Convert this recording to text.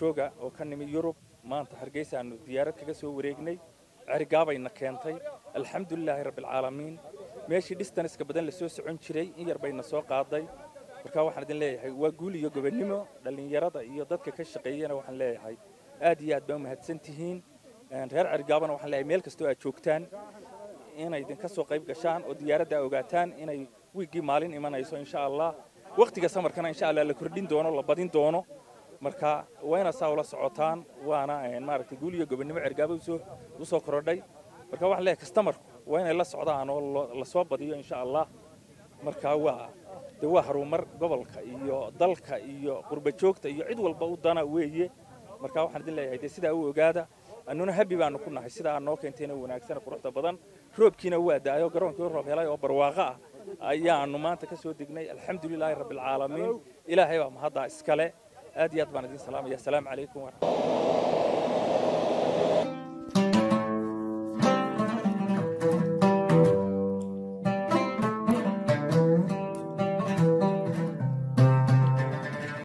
jooga oo ka nimi yurub maanta hargeysa aanu diyaarad kaga soo wareegnay cerigaabayna keentay alxamdulilaahi rabbialcaalamiin meeshii distanska badan lasoo socon jiray in yar bayna soo qaaday marka waxaan idin leeyahay waa guul iyo gobonnimo dhallinyarada iyo dadka ka shaqeeyana waxaan leeyahay aad iyo aad baa umahadsan tihiin reer cerigaabana waxaan leeyahay meel kastoo aad joogtaan inay idinka soo qayb gashaan oo diyaaradda ogaataan inay wiiggii maalin imanayso insha allah wakhtiga samarkana insha allah la kordhin doono la badin doono marka waa inaad saa ula socotaan waana maaragtay guul iyo gobonnimo cergaaba usoo usoo korodhay marka waxaan leeyahay kastamarku waa inay la socdaan oo lasoo badiyo insha allah marka waa de waa harumar gobolka iyo dalka iyo qurba joogta iyo cid walba u dana weeye marka waxaan idin leeyahay de sidaa u ogaada annuna habi baanu ku nahay sidaa noo keentayna wanaagsan quruxda badan roobkiina waa da'ayo garoonkii roob helay oo barwaaqo ah ayaanu maanta ka soo degnay alxamdulilaahi rabbialcaalamiin ilaahay baa mahaddaa iskale aad iyo aad baan idin salaamaya asalaamu calaykum waraxmatulah